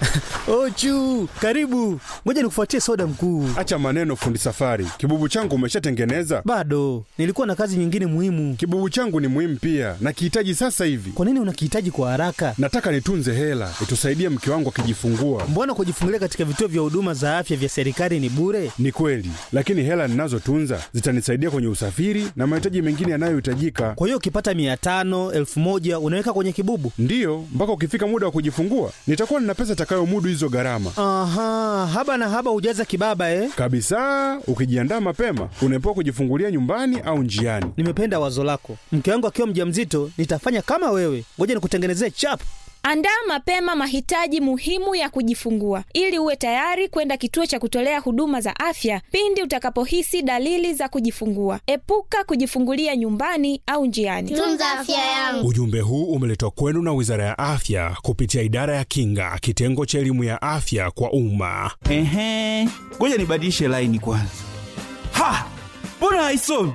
Ochu, karibu. Ngoja nikufuatie soda mkuu. Acha maneno, fundi safari. Kibubu changu umeshatengeneza? Bado nilikuwa na kazi nyingine muhimu. Kibubu changu ni muhimu pia, nakihitaji sasa hivi. Kwa nini unakihitaji kwa haraka? Nataka nitunze hela itusaidie mke wangu akijifungua. Mbona kujifungulia katika vituo vya huduma za afya vya serikali ni bure? Ni kweli, lakini hela ninazotunza zitanisaidia kwenye usafiri na mahitaji mengine yanayohitajika. Kwa hiyo ukipata mia tano elfu moja unaweka kwenye kibubu? Ndiyo, mpaka ukifika muda wa kujifungua nitakuwa nina pesa itakayomudu hizo gharama Aha, haba na haba hujaza kibaba eh? kabisa. Ukijiandaa mapema, unaepuka kujifungulia nyumbani au njiani. Nimependa wazo lako. Mke wangu akiwa mjamzito nitafanya kama wewe. Ngoja nikutengenezee chap. Andaa mapema mahitaji muhimu ya kujifungua ili uwe tayari kwenda kituo cha kutolea huduma za afya pindi utakapohisi dalili za kujifungua. Epuka kujifungulia nyumbani au njiani. Tunza afya yangu. Ujumbe huu umeletwa kwenu na Wizara ya Afya kupitia Idara ya Kinga, kitengo cha elimu ya afya kwa umma. Ehe, ngoja nibadilishe laini kwanza. Ha, mbona haisomi?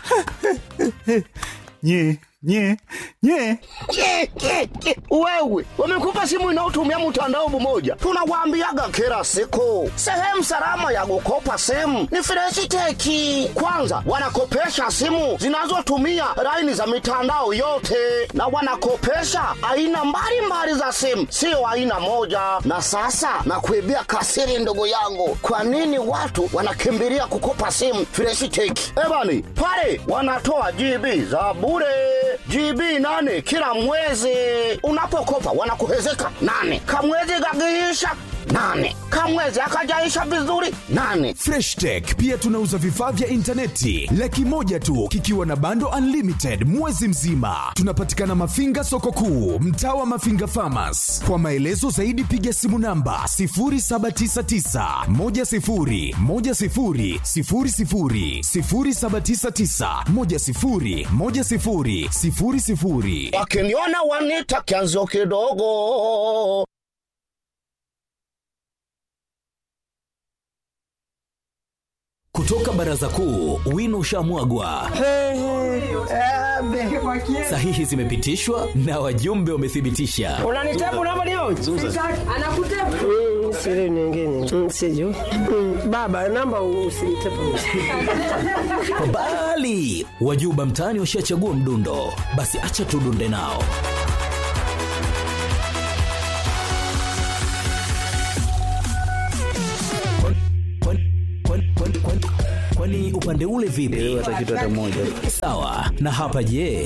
nye nye nye Ke, ke, ke. Wewe wamekupa simu inayotumia mtandao mmoja, tunawaambiaga kila siku, sehemu salama ya kukopa simu ni Freshiteki. Kwanza wanakopesha simu zinazotumia laini za mitandao yote, na wanakopesha aina mbalimbali za simu, sio aina moja. Na sasa nakuibia kasiri, ndugu yangu, kwa nini watu wanakimbilia kukopa simu Freshiteki? Ebani pale wanatoa GB za bure GB nane kila mwezi. Unapokopa wanakuhezeka nane, kamwezi gagiisha nane, kamwezi akajaisha vizuri nane. Freshtech pia tunauza vifaa vya intaneti laki moja tu kikiwa na bando unlimited mwezi mzima. Tunapatikana Mafinga soko kuu, mtaa wa Mafinga Farmers. Kwa maelezo zaidi piga simu namba 0799 10 10 00 0799 10 10 00. Wakiniona wanita kianzo kidogo. Kutoka baraza kuu, wino ushamwagwa, sahihi zimepitishwa na wajumbe wamethibitisha. unanitepu namba leo anakutepu siri nyingine siju baba namba usinitepu Bali wajuba mtaani washachagua mdundo, basi acha tudunde nao. Kwani- kwani- kwani- kwani- Kwani upande ule vipi? Sawa. Na hapa je?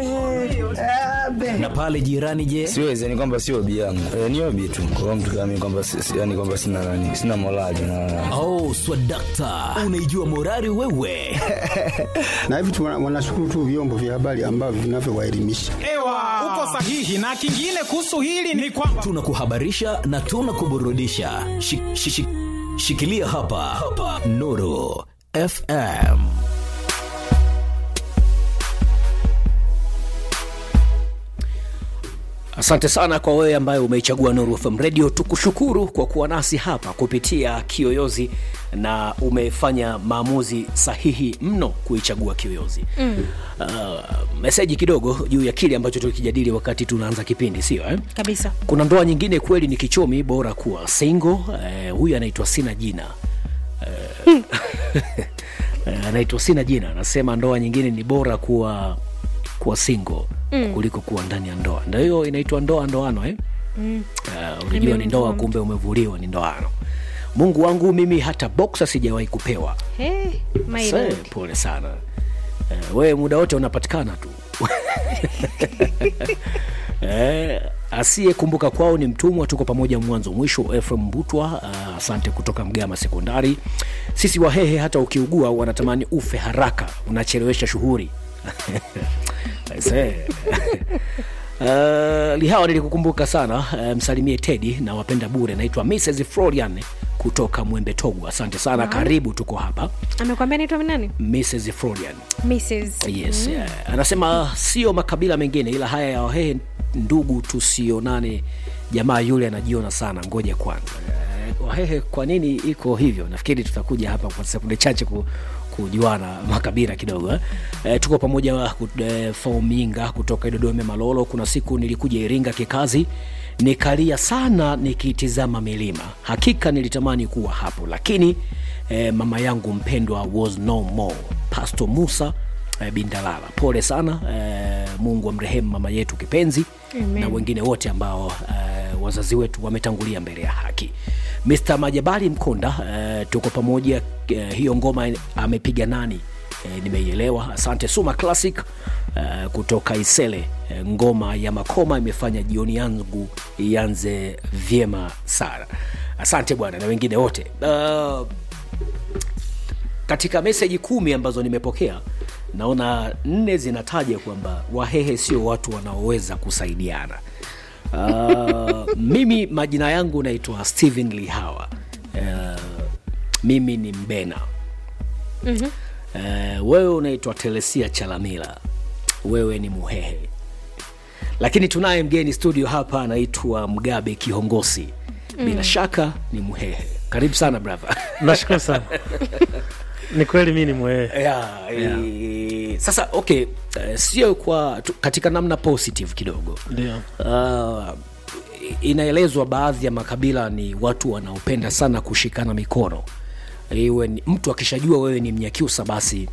Na pale jirani je? siwezi yani kwamba sio obi yangu e, ni obi tu kwa mtu kama mimi kwamba si- si- yani kwamba sina nani sina morali na Oh, swadakta, unaijua morari wewe. na hivi tu wana- wanashukuru tu vyombo vya habari ambavyo vinavyowaelimisha. Ewa, uko sahihi. Na kingine kuhusu hili ni kwamba tunakuhabarisha na tunakuburudisha. Shi- shi- shi- Shikilia hapa, hapa. Nuru FM. Asante sana kwa wewe ambaye umeichagua Nuru FM Radio. Tukushukuru kwa kuwa nasi hapa kupitia Kiyoyozi na umefanya maamuzi sahihi mno kuichagua Kiyoyozi. Mm. Uh, meseji kidogo juu ya kile ambacho tulikijadili wakati tunaanza kipindi, sio eh? Kabisa. Kuna ndoa nyingine kweli ni kichomi, bora kuwa single. Eh, huyu anaitwa sina jina eh, eh, anaitwa sina jina, anasema ndoa nyingine ni bora kuwa kuwa single Mm. kuliko kuwa ndani ya ndoa. Ndio hiyo inaitwa ndoa ndoano eh? Mm. Uh, unajua ni ndoa, kumbe umevuliwa ni ndoano. Mungu wangu mimi hata boxer sijawahi kupewa. Hey, my Se, lord. pole sana. Uh, wewe muda wote unapatikana tu eh, asiyekumbuka kwao ni mtumwa. Tuko pamoja mwanzo mwisho. Efrem Mbutwa, uh, asante kutoka Mgama Sekondari. Sisi Wahehe hata ukiugua wanatamani ufe haraka, unachelewesha shughuli Aise. Uh, lihawa nilikukumbuka sana uh, msalimie Tedi na wapenda bure. Naitwa Mrs Florian kutoka Mwembe Togu. Asante sana Wow. karibu, tuko hapa. amekwambia naitwa nani Mrs Florian Mrs. yes, Mm. eh, anasema sio makabila mengine, ila haya ya Wahehe ndugu, tusionane. Jamaa yule anajiona sana, ngoja kwanza. Eh, Wahehe kwa nini iko hivyo? Nafikiri tutakuja hapa kwa sekunde chache ku, kujuana makabila kidogo eh. Eh, tuko pamoja ku- eh, Fominga kutoka Dodoma Malolo. Kuna siku nilikuja Iringa kikazi nikalia sana nikitizama milima hakika nilitamani kuwa hapo lakini eh, mama yangu mpendwa was no more pasto musa eh, bindalala pole sana eh, mungu amrehemu mama yetu kipenzi Amen. na wengine wote ambao eh, wazazi wetu wametangulia mbele ya haki Mr. Majabali Mkonda eh, tuko pamoja eh, hiyo ngoma amepiga nani eh, nimeielewa asante Suma Classic eh, kutoka Isele eh, ngoma ya Makoma imefanya jioni yangu ianze vyema sana asante bwana na wengine wote uh, katika meseji kumi ambazo nimepokea naona nne zinataja kwamba wahehe sio watu wanaoweza kusaidiana uh, mimi majina yangu naitwa stephen lihawa uh, mimi ni mbena Mhm. uh, wewe unaitwa telesia chalamila wewe ni muhehe lakini tunaye mgeni studio hapa anaitwa mgabe kihongosi bila Mm. shaka ni muhehe karibu sana brother nashukuru sana ni kweli mi ni mwee yeah, yeah. sasa okay uh, sio kwa tu, katika namna positive kidogo ndio uh, inaelezwa baadhi ya makabila ni watu wanaopenda sana kushikana mikono iwe ni, mtu akishajua wewe ni mnyakyusa basi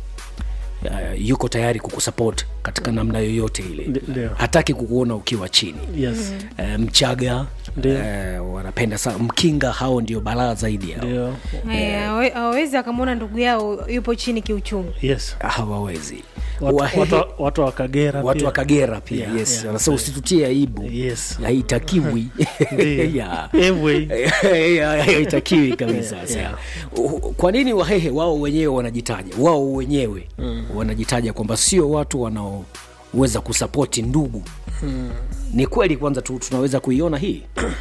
uh, yuko tayari kukusupport katika namna yoyote ile ndio. hataki kukuona ukiwa chini Yes. uh, mchaga uh, wanapenda sana mkinga hao ndio balaa zaidi yao ndio Haya, hawe- hawawezi akamwona ndugu yao yupo chini kiuchumi yes hawawezi watu, Wahehe- watu, watu wa kagera watu pia. wa kagera pia Yeah, yes yeah. wanasema usitutie aibu yes. haitakiwi Ndio. Yeah. Ewe. Yeah, haitakiwi kabisa Yeah, Sasa, yeah. uh, kwa nini wahehe wao wenyewe wanajitaja wao wenyewe Mm. wanajitaja kwamba sio watu wanaoweza kusapoti ndugu Mm. ni kweli kwanza tu, tunaweza kuiona hii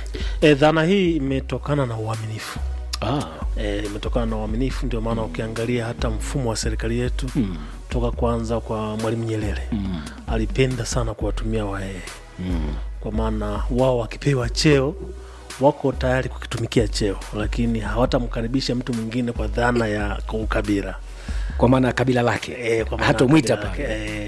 e, dhana hii imetokana na uaminifu ah. e, imetokana na uaminifu ndio maana ukiangalia hata mfumo wa serikali yetu mm. toka kwanza kwa mwalimu nyerere mm. alipenda sana kuwatumia wahehe mm. kwa maana wao wakipewa cheo wako tayari kukitumikia cheo lakini hawatamkaribisha mtu mwingine kwa dhana ya kwa ukabila kwa maana ya kabila lake e, kwa maana Hatomwita ya kabila pale. lake, e,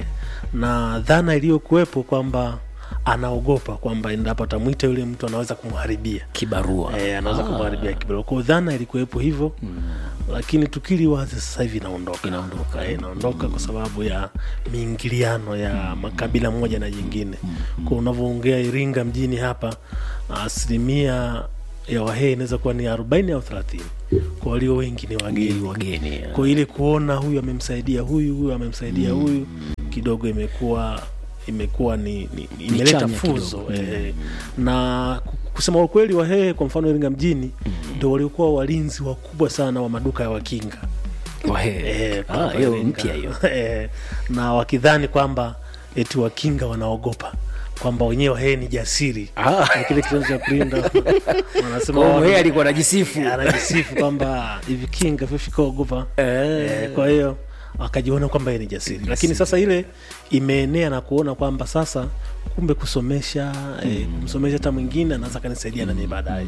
na dhana iliyokuwepo kwamba anaogopa kwamba endapo atamwita yule mtu anaweza kumharibia kibarua e, anaweza Ah. kumharibia kibarua kwao dhana ilikuwepo hivyo mm. lakini tukili wazi sasa hivi inaondoka inaondoka e, inaondoka kwa sababu ya miingiliano ya makabila moja na jingine kwa unavyoongea iringa mjini hapa asilimia ya wahehe inaweza kuwa ni arobaini au thelathini kwa walio wengi ni wageni wageni kwa ile kuona huyu amemsaidia huyu huyu amemsaidia Mm. huyu kidogo imekuwa imekuwa ni, ni, ni Ni imeleta chanya fuzo kidogo. eh, na ku- kusema ukweli wahehe kwa mfano iringa mjini ndo waliokuwa walinzi wakubwa sana wa maduka ya wakinga Wahehe. Eh, Ah, kwa hiyo Iringa. mpya hiyo. Eh, na wakidhani kwamba eti wakinga wanaogopa kwamba wenyewe wahehe ni jasiri Ah. Na kile kitendo cha kulinda wanasema Kwa hiyo wao- Mhehe alikuwa anajisifu. Eh, anajisifu kwamba hivi kinga vyofikaogopa eh, kwa hiyo wakajiona kwamba yeye ni jasiri lakini sasa ile imeenea na kuona kwamba sasa kumbe kusomesha eh, kumsomesha hata mwingine anaweza kanisaidia nami baadaye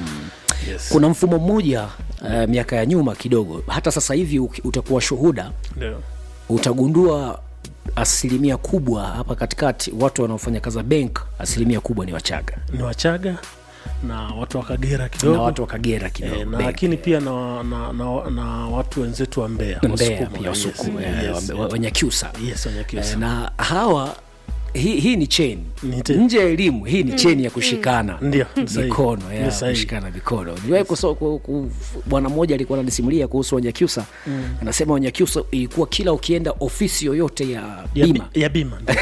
pia yes. kuna mfumo mmoja uh, miaka ya nyuma kidogo hata sasa hivi uki- utakuwa shuhuda Ndio. utagundua asilimia kubwa hapa katikati watu wanaofanya kazi za bank asilimia kubwa ni wachaga ni wachaga na watu wa kagera kidogo na watu wa kagera kidogo Eh, na Bank. lakini pia na, na, na, na watu wenzetu wa mbea Mbeya Wasukuma, pia yes, Wasukuma, yes, eh, yes. wa- Wanyakyusa Yes, Wanyakyusa. Eh, na hawa hii, hii ni cheni nje ya elimu hii ni Mm, cheni ya mm. kushikana Ndio, ni sahihi. mikono Ni ya sahihi. kushikana mikono niliwahi kuso- ku- ku- bwana mmoja alikuwa ananisimulia kuhusu wanyakyusa Mm. anasema wanyakyusa ilikuwa kila ukienda ofisi yoyote ya Ya bi- bima ya bima ndio.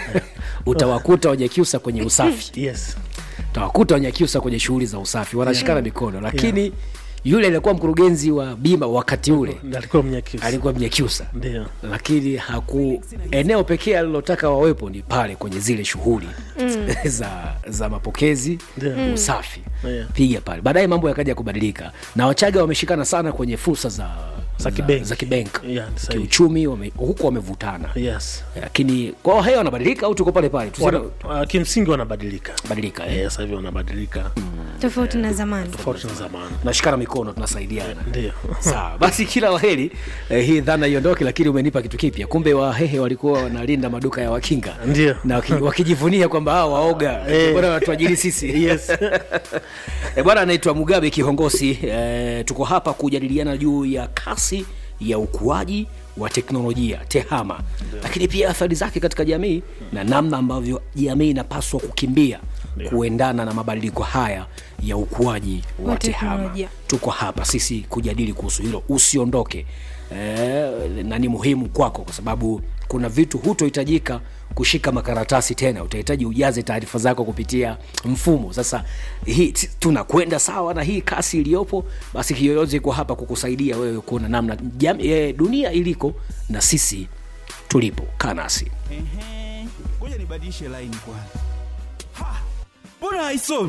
utawakuta wanyakyusa kwenye usafi yes. utawakuta wanyakyusa kwenye shughuli za usafi wanashikana Yeah. mikono lakini yule aliyekuwa mkurugenzi wa bima wakati ule alikuwa mnyakyusa alikuwa mnyakyusa ndio lakini haku eneo pekee alilotaka wawepo ni pale kwenye zile shughuli Mm. za za mapokezi Ndio. Mm. usafi Yeah. piga pale baadaye mambo yakaja kubadilika na wachaga wameshikana sana kwenye fursa za Za kibenki. za kibenk Yeah, ni sahihi. kiuchumi wame, huku wamevutana yes lakini kwa wahehe wanabadilika au tuko pale pale Wana, tuseme uh, kimsingi wanabadilika badilika eh, sasa hivi wanabadilika tofauti na zamani tofauti na zamani tunashikana mikono tunasaidiana ndio sawa basi kila waheri eh, hii dhana iondoke lakini umenipa kitu kipya kumbe wahehe walikuwa wanalinda maduka ya wakinga ndio na waki, wakijivunia kwamba hao waoga Eh. bwana wanatuajiri sisi yes e, bwana anaitwa mugabe kihongosi e, tuko hapa kujadiliana juu ya kasi ya ukuaji wa teknolojia tehama lakini pia athari zake katika jamii na namna ambavyo jamii inapaswa kukimbia kuendana na mabadiliko haya ya ukuaji wa, Wa tehama teknolojia. tuko hapa sisi kujadili kuhusu hilo usiondoke e, na ni muhimu kwako kwa sababu kuna vitu hutohitajika kushika makaratasi tena utahitaji ujaze taarifa zako kupitia mfumo sasa hii t- tunakwenda sawa na hii kasi iliyopo basi kiyoyozi iko hapa kukusaidia wewe kuona namna jam, e, dunia iliko na sisi tulipo kaa nasi Ehe, ngoja nibadilishe laini kwanza. Ha, mbona haisomi?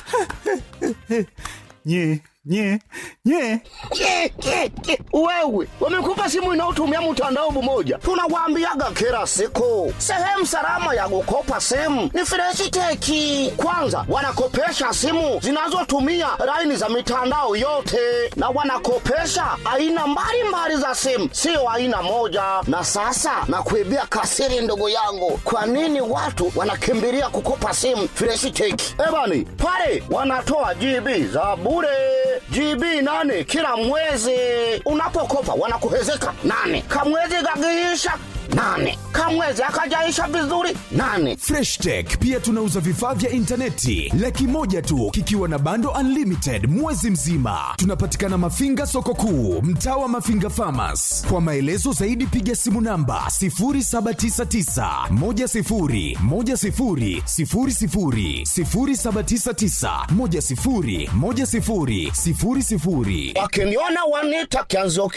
nye nye nye Ke, ke, ke. wewe wamekupa simu inayotumia mtandao mmoja tunawaambiaga kila siku sehemu salama ya kukopa simu ni freshiteki kwanza wanakopesha simu zinazotumia laini za mitandao yote na wanakopesha aina mbalimbali za simu sio aina moja na sasa nakuibia kasiri ndugu yangu kwa nini watu wanakimbilia kukopa simu freshiteki ebani pale wanatoa gb za bure GB nane kila mwezi. Unapokopa wanakuhezeka nane, kamwezi kakiisha nane, kamwezi akajaisha vizuri nane. freshtech pia tunauza vifaa vya intaneti laki moja tu kikiwa na bando unlimited mwezi mzima tunapatikana mafinga soko kuu mtaa wa mafinga famas kwa maelezo zaidi piga simu namba 799 Wakiniona wanita kianzo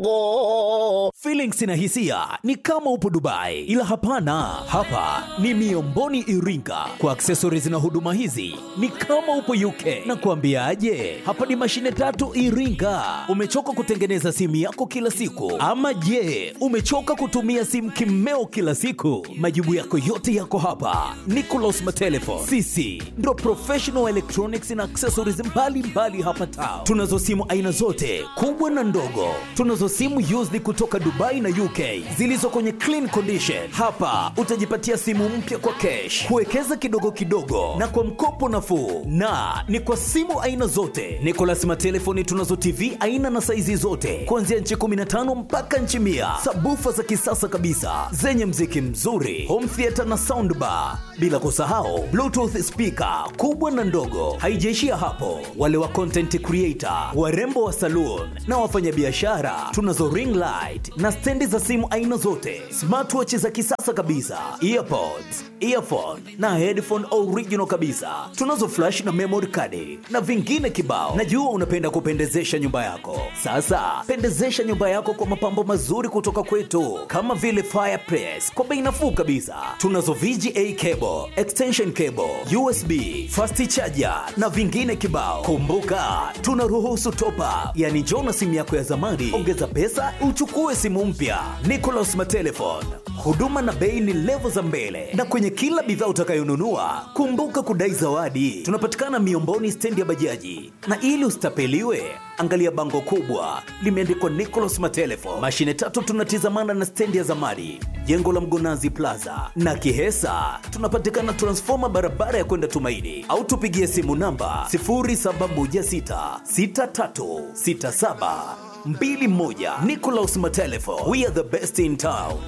kidogo. Feelings na hisia ni kama upo Dubai, ila hapana, hapa ni Miomboni Iringa. Kwa accessories na huduma hizi ni kama upo UK. Na kuambiaje, hapa ni mashine tatu Iringa. Umechoka kutengeneza simu yako kila siku, ama je, umechoka kutumia simu kimeo kila siku? Majibu yako yote yako hapa. Nicolas Matelefon, sisi ndo professional electronics na accessories mbalimbali mbali hapa Tao. Tunazo simu aina zote kubwa na ndogo. Tunazo simu used kutoka Dubai na UK zilizo kwenye clean condition. Hapa utajipatia simu mpya kwa cash, kuwekeza kidogo kidogo na kwa mkopo nafuu, na ni kwa simu aina zote. Nicolas Matelefoni tunazo TV aina na saizi zote kuanzia nchi 15 mpaka nchi mia, sabufa za kisasa kabisa zenye mziki mzuri, home theater na soundbar, bila kusahau bluetooth speaker kubwa na ndogo. Haijaishia hapo, wale wa content creator, warembo wa saloon na wafanyabiashara, tunazo ring light na stendi za simu aina zote, smartwatch za kisasa kabisa, earpods, earphone na headphone original kabisa. Tunazo flash na memory card na vingine kibao. Najua unapenda kupendezesha nyumba yako. Sasa pendezesha nyumba yako kwa mapambo mazuri kutoka kwetu, kama vile fireplace kwa bei nafuu kabisa. Tunazo VGA cable, extension cable, USB, fast charger na vingine kibao. Kumbuka tunaruhusu top up, yani njoo na simu yako ya zamani, ongeza pesa uchukue simu mpya. Nicolas Matelefon, huduma na bei ni levo za mbele, na kwenye kila bidhaa utakayonunua kumbuka kudai zawadi. Tunapatikana Miomboni, stendi ya bajaji, na ili usitapeliwe angalia bango kubwa limeandikwa Nicolas Matelefon. Mashine tatu tunatizamana na stendi ya zamani, jengo la Mgonazi Plaza na Kihesa. Tunapatikana transfoma barabara ya kwenda Tumaini, au tupigie simu namba 0716636721. Nicolas Matelefon, we are the best in town.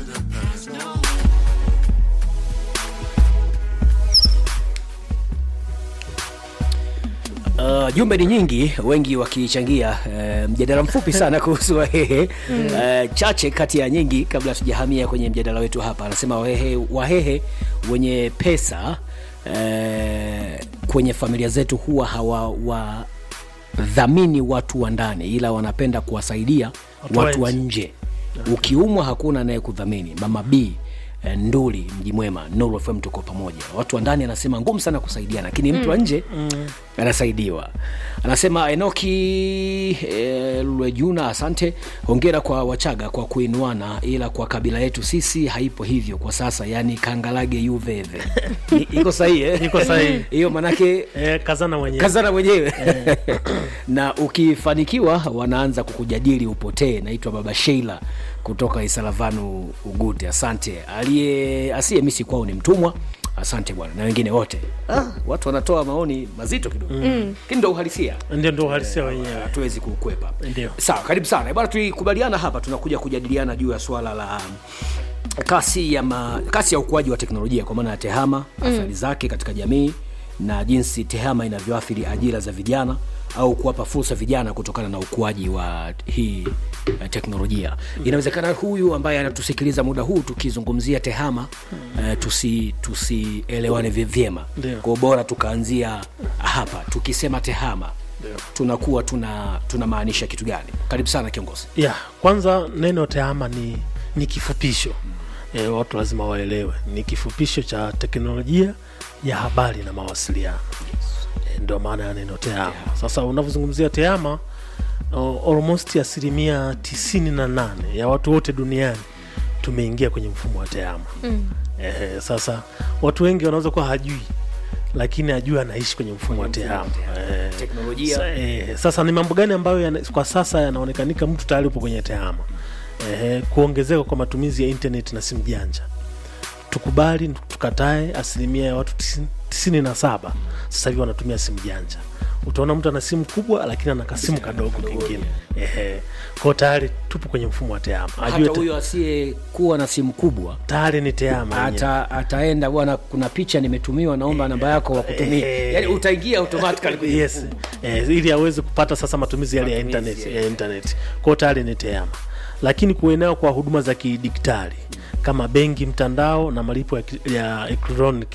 Uh, jumbe ni nyingi, wengi wakichangia uh, mjadala mfupi sana kuhusu Wahehe Mm. uh, chache kati ya nyingi, kabla tujahamia kwenye mjadala wetu hapa. Anasema Wahehe, Wahehe wenye pesa uh, kwenye familia zetu huwa hawawadhamini watu wa ndani, ila wanapenda kuwasaidia Watu wa watu wa nje. nje. Ukiumwa hakuna anayekudhamini. Mama B eh, nduli mji mwema Nuru FM tuko pamoja watu wa ndani anasema ngumu sana kusaidiana lakini mtu wa Mm. nje anasaidiwa anasema enoki e, lwejuna asante hongera kwa wachaga kwa kuinuana ila kwa kabila yetu sisi haipo hivyo kwa sasa yani kangalage yuveve Ni- iko sahihi eh? Iko sahihi. hiyo manake eh, kazana mwenyewe kazana mwenyewe na ukifanikiwa wanaanza kukujadili upotee naitwa baba sheila kutoka isalavanu ugute asante aliye asiye misi kwao ni mtumwa asante bwana na wengine wote ah, watu wanatoa maoni mazito kidogo Mm. lakini ndo uhalisia ndio ndo uhalisia wenyewe hatuwezi kukwepa ndio sawa karibu sana bwana tulikubaliana hapa tunakuja kujadiliana juu ya swala la kasi ya ma, kasi ya ukuaji wa teknolojia kwa maana ya tehama Mm. athari zake katika jamii na jinsi tehama inavyoathiri ajira za vijana au kuwapa fursa vijana kutokana na ukuaji wa hii eh, teknolojia inawezekana huyu ambaye anatusikiliza muda huu tukizungumzia tehama eh, tusi tusielewane vy- vyema Ndio. kwa bora tukaanzia hapa tukisema tehama tunakuwa tuna tunamaanisha kitu gani karibu sana kiongozi ya kwanza neno tehama ni, ni kifupisho e, watu lazima waelewe ni kifupisho cha teknolojia ya habari na mawasiliano e, ndio maana ya neno tehama sasa unavyozungumzia tehama o- almost asilimia tisini na nane ya watu wote duniani tumeingia kwenye mfumo wa tehama Mm. Ehe, sasa watu wengi wanaweza kuwa hajui lakini ajue anaishi kwenye mfumo wa tehama Ehe. Teknolojia. Sa, eh, sasa ni mambo gani ambayo yana, kwa sasa yanaonekanika mtu tayari upo kwenye tehama eh, kuongezeka kwa matumizi ya internet na simu janja tukubali tukatae asilimia ya watu tisini- tisini na saba sasa hivi wanatumia simu janja utaona mtu ana simu kubwa lakini ana kasimu kadogo kingine ehe kwao tayari tupo kwenye mfumo wa tehama hata Ajue te- huyo asiyekuwa na simu kubwa tayari ni tehama yenyewe. ata, ataenda bwana kuna picha nimetumiwa naomba namba yako wakutumia Eh. yani utaingia automatically kwenye yes eh, ili aweze kupata sasa matumizi yale ya internet, ya internet. kwao tayari ni tehama lakini kuenea kwa huduma za kidigitali kama benki mtandao na malipo ya, ki- ya electronic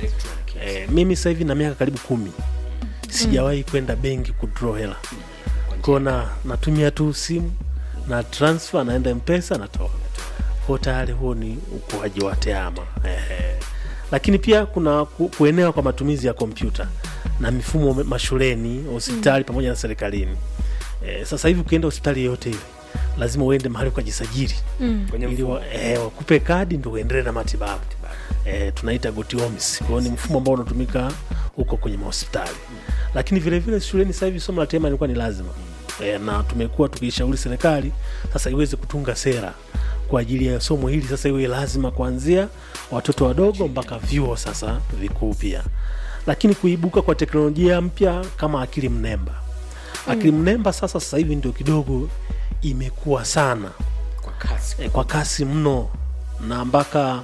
eh, mimi sasa hivi na miaka karibu kumi sijawahi kwenda benki kudraw hela kwao na natumia tu simu na transfer naenda mpesa natoa kwao tayari huo ni ukuaji wa tehama eh, lakini pia kuna ku, kuenea kwa matumizi ya kompyuta na mifumo me- mashuleni hospitali pamoja na serikalini eh, sasa hivi ukienda hospitali yoyote ile lazima uende mahali ukajisajili Mm. Kwenye ili wa, eh, wakupe kadi ndo uendelee na matibabu eh, tunaita gotiomis kwao ni mfumo ambao unatumika huko kwenye mahospitali lakini vile vile shuleni sasa hivi somo la tema ilikuwa ni lazima e, na tumekuwa tukishauri serikali sasa iweze kutunga sera kwa ajili ya somo hili sasa iwe lazima kuanzia watoto wadogo mpaka vyuo sasa vikuu pia lakini kuibuka kwa teknolojia mpya kama akili mnemba akili mnemba sasa sasa hivi ndio kidogo imekuwa sana kwa kasi, e, kwa kasi mno na mpaka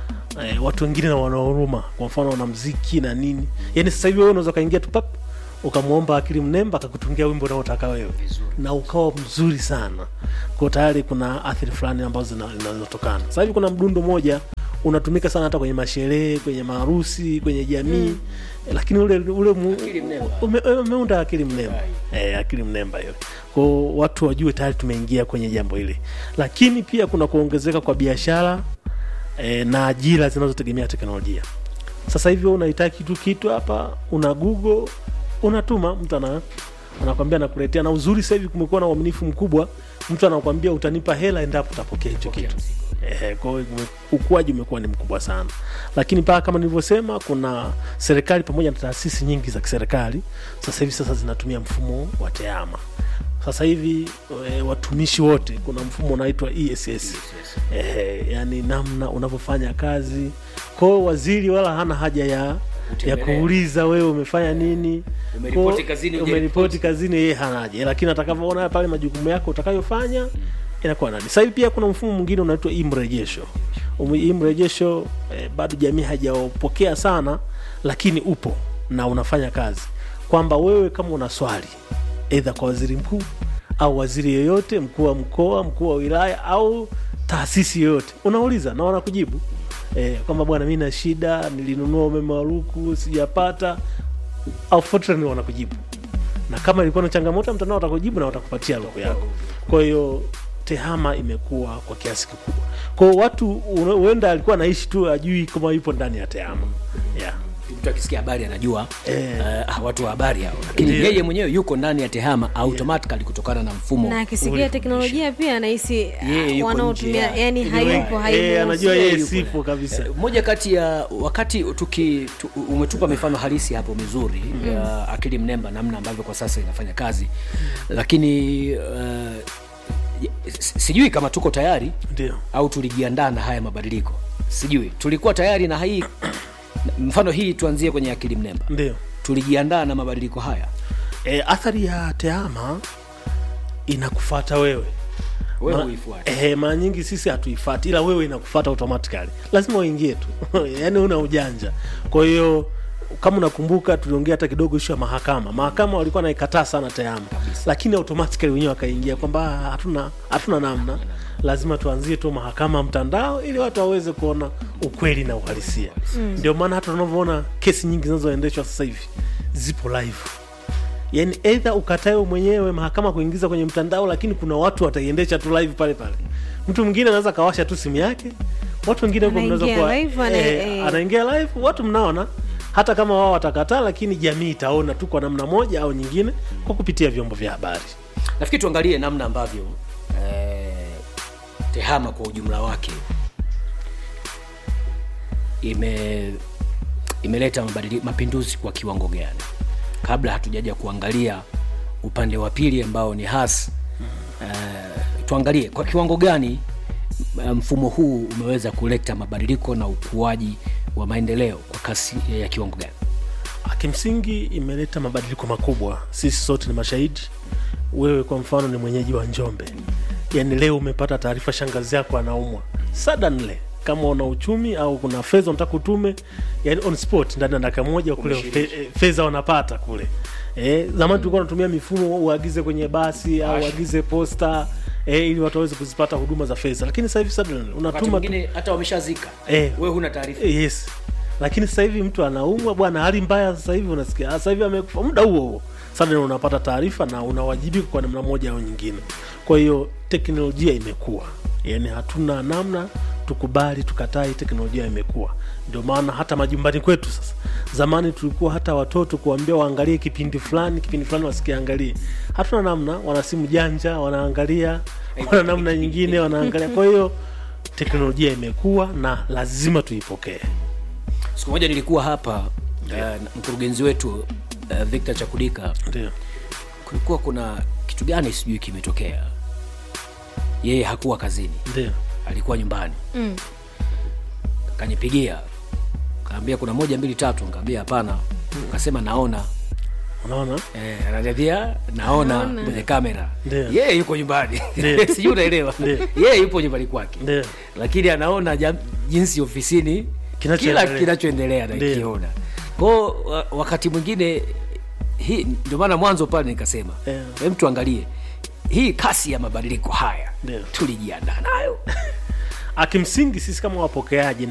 e, watu wengine na wanahuruma kwa mfano wanamziki na nini yani sasa hivi wewe unaweza ukaingia tu pap ukamwomba akili mnemba akakutungia wimbo unaotaka wewe na ukawa mzuri sana kwa tayari kuna athiri fulani ambazo zina- zinazotokana sasa hivi kuna mdundo moja unatumika sana hata kwenye masherehe kwenye maharusi kwenye jamii mm. lakini ule ule mu, ume, umeunda akili mnemba eh, akili mnemba hiyo kwao watu wajue tayari tumeingia kwenye jambo hili lakini pia kuna kuongezeka kwa biashara eh, na ajira zinazotegemea teknolojia sasa hivi wewe unahitaji kitu kitu hapa una google unatuma mtu ana anakwambia nakuletea na uzuri sasa hivi kumekuwa na uaminifu mkubwa mtu anakwambia utanipa hela endapo utapokea hicho kitu Eh, kwa hiyo ume- ukuaji umekuwa ni mkubwa sana lakini paa kama nilivyosema kuna serikali pamoja na taasisi nyingi za kiserikali sasa hivi sasa zinatumia mfumo wa teama sasa hivi e, watumishi wote kuna mfumo unaitwa ess e, yani namna unavyofanya kazi kwao waziri wala hana haja ya ya Utembelea. kuuliza wewe umefanya nini Umeripoti Kwa- kazini, umeripoti kazini yeye hana haja lakini atakavyoona pale majukumu yako utakayofanya inakuwa nani sasa hivi pia kuna mfumo mwingine unaitwa imrejesho Umu- imrejesho eh, bado jamii hajaupokea sana lakini upo na unafanya kazi kwamba wewe kama una swali eidha kwa waziri mkuu au waziri yoyote mkuu wa mkoa mkuu wa wilaya au taasisi yoyote unauliza na wanakujibu eh, kwamba bwana mi na shida nilinunua umeme wa luku sijapata au Fortran wanakujibu na kama ilikuwa na changamoto ya mtandao watakujibu na watakupatia luku yako kwa hiyo tehama imekuwa kwa kiasi kikubwa kwao watu una- huenda alikuwa anaishi tu ajui kama yupo ndani ya tehama yeah. mtu akisikia habari anajua Eh. uh, watu wa habari hao lakini Ndio. yeye mwenyewe yuko ndani ya tehama automatically kutokana na mfumo na akisikia teknolojia pia anahisi Yeye yuko wanaotumia nje. yani hayupo Eh, hayupo anajua yeye yupo. sipo kabisa Eh, moja kati ya wakati tuki tu, umetupa mifano halisi hapo mizuri Mm. ya akili mnemba namna ambavyo kwa sasa inafanya kazi lakini uh, s- sijui kama tuko tayari ndio au tulijiandaa na haya mabadiliko sijui tulikuwa tayari na hii mfano hii tuanzie kwenye akili mnemba ndio tulijiandaa na mabadiliko haya e, athari ya tehama inakufata wewe Wewe Ma- huifuati. eh, mara nyingi sisi hatuifati ila wewe inakufata automatically lazima uingie tu yaani una ujanja kwa hiyo kama unakumbuka tuliongea hata kidogo ishu ya mahakama mahakama walikuwa naikataa sana tehama lakini automatically wenyewe wakaingia kwamba "Ah, hatuna hatuna namna lazima tuanzie tu mahakama mtandao ili watu waweze kuona ukweli na uhalisia Mm. ndio maana hata unavyoona kesi nyingi zinazoendeshwa sasa hivi zipo live yani eidha ukatae wewe mwenyewe mahakama kuingiza kwenye mtandao lakini kuna watu wataiendesha tu live pale pale mtu mwingine anaweza kawasha tu simu yake watu wengine huko mnaweza Anaingia kuwa live, ana- eh, eh. anaingia live watu mnaona hata kama wao watakataa lakini jamii itaona tu kwa namna moja au nyingine kwa kupitia vyombo vya habari nafikiri tuangalie namna ambavyo eh, tehama kwa ujumla wake ime imeleta mabadili- mapinduzi kwa kiwango gani kabla hatujaja kuangalia upande wa pili ambao ni has eh, tuangalie kwa kiwango gani eh, mfumo huu umeweza kuleta mabadiliko na ukuaji wa maendeleo kwa kasi ya kiwango gani kimsingi imeleta mabadiliko makubwa sisi sote ni mashahidi wewe kwa mfano ni mwenyeji wa njombe yaani leo umepata taarifa shangazi yako anaumwa suddenly kama una uchumi au kuna fedha unataka utume yani on spot ndani ya dakika moja kule fe, eh, fedha wanapata kule eh, zamani tulikuwa tunatumia mifumo uagize kwenye basi au uagize posta eh, ili watu waweze kuzipata huduma za fedha lakini sasa hivi suddenly wakati unatuma tu- mwingine hata wameshazika Eh. wewe huna taarifa yes lakini sasa hivi mtu anaumwa bwana hali mbaya sasa hivi unasikia "Ah, sasa hivi amekufa muda huo huo sasa unapata taarifa na unawajibika kwa namna moja au nyingine kwa hiyo teknolojia imekuwa yani hatuna namna tukubali tukatai teknolojia imekuwa ndio maana hata majumbani kwetu sasa zamani tulikuwa hata watoto kuambia waangalie kipindi fulani kipindi fulani wasikiangalie hatuna namna wana simu janja wanaangalia wana namna nyingine wanaangalia kwa hiyo teknolojia imekuwa na lazima tuipokee siku moja nilikuwa hapa uh, na mkurugenzi wetu uh, victor chakudika ndio kulikuwa kuna kitu gani sijui kimetokea yeye hakuwa kazini ndio alikuwa nyumbani Mm. kanipigia kaambia kuna moja mbili tatu nkaambia hapana kasema naona unaona eh, ananiambia naona Naona. kwenye kamera Ndio. yeye yuko nyumbani Ndio. sijui unaelewa Ndio. yeye yupo nyumbani kwake Ndio. lakini anaona jam, jinsi ofisini kila Kinachoendelea. kinachoendelea Ndio. nakiona kwao wa- wakati mwingine hii ndio maana mwanzo pale nikasema Yeah. yeah. mtu angalie hii kasi ya mabadiliko haya Ndio. tulijiandaa nayo akimsingi sisi kama wapokeaji